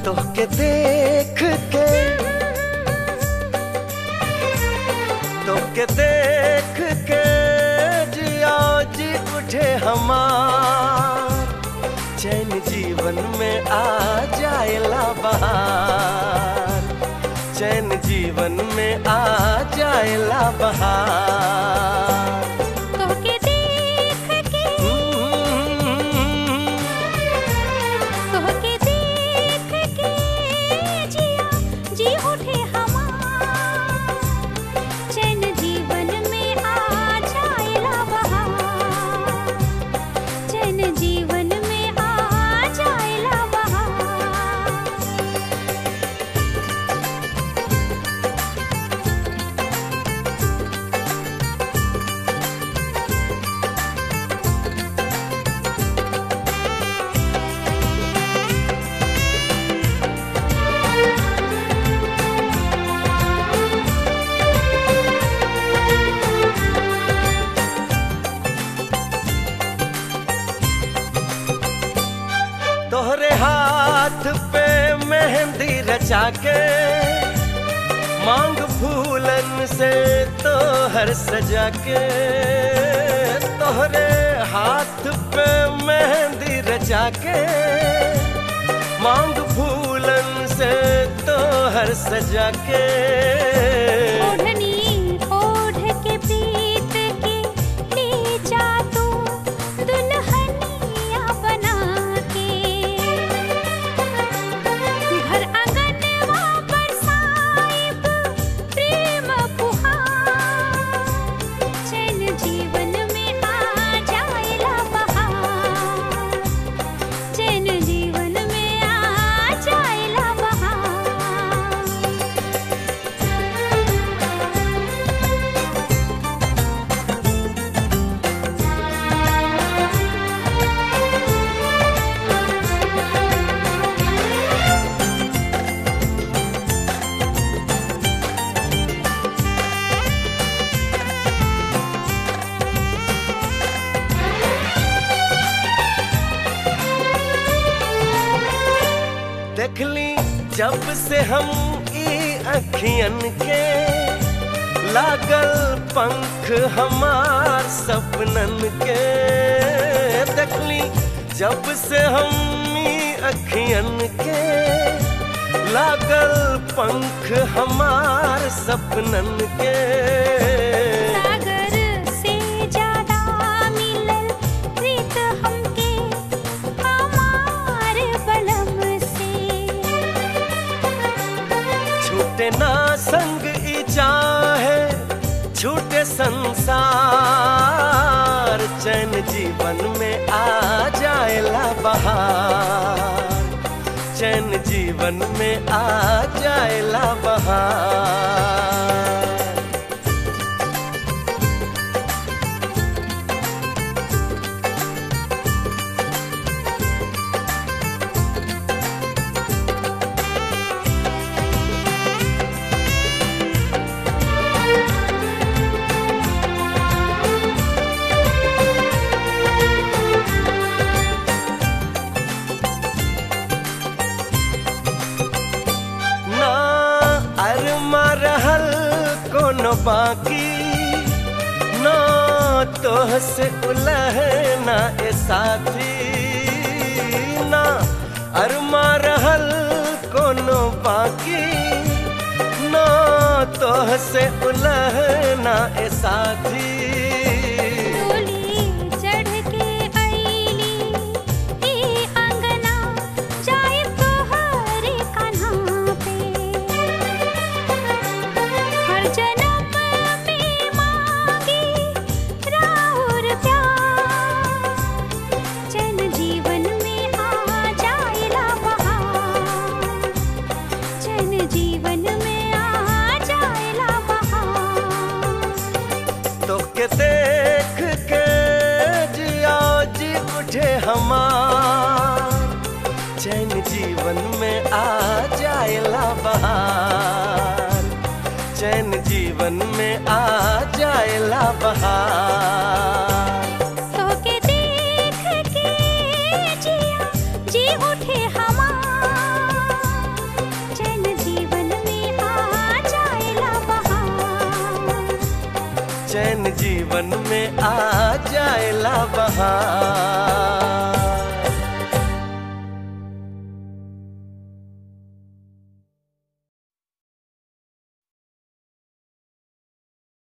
तोहके देख के तोहके देख के जिया जी उठे हमार चैन जीवन में आ जाएला बहार चैन जीवन में आ जाएला बहार तोहके देख के तोहके देख के जिया जी उठे हमार चैन जीवन में आ जाएला बहार चैन जीवन में आ जाएला बहार तोहरे हाथ पे मेहंदी रचा के मांग फूलन से तोहर सजा के तोहरे हाथ पे मेहंदी रचा के मांग फूलन से तोहर सजा के ओढ़नी ओढ़ के पीत के ले जा तू दुल्हनिया बना के घर आंगनवा बरसाइब प्रेम फुहार चैन जीवन में आ जाएला बहार चैन जीवन में आ जाएला बहार देखली जब से हम ई अखियन के लागल पंख हमार सपनन के देखली जब से हम ई अखियन के लागल पंख हमार सपनन के सागर से ज्यादा मिलल प्रीत हमके हमार बलम से छूटे ना संग ई चाहे छूटे संसार चैन जीवन में आ जाएला बहार चैन जीवन में आ जाएला बहार ना अरमा रहल कोनो बाकी ना तोह से उलह ना ए साथी ना अरमा रहल कोनो बाकी ना तोह से उलह ना ए साथी डोली चढ़ के आईली ई अंगना जाए तोहरे कान्हा पे हर जन्म में मांगी राहुर प्यार चैन जीवन में आ जाएला बहार चैन जीवन में आ जाएला बहार तोके देख के जिया जी उठे हमार चैन जीवन में आ जाएला बहार चैन जीवन में आ जाएला बहार तोके देख के जिया जी उठे हमार जीवन में आ जाएला बहार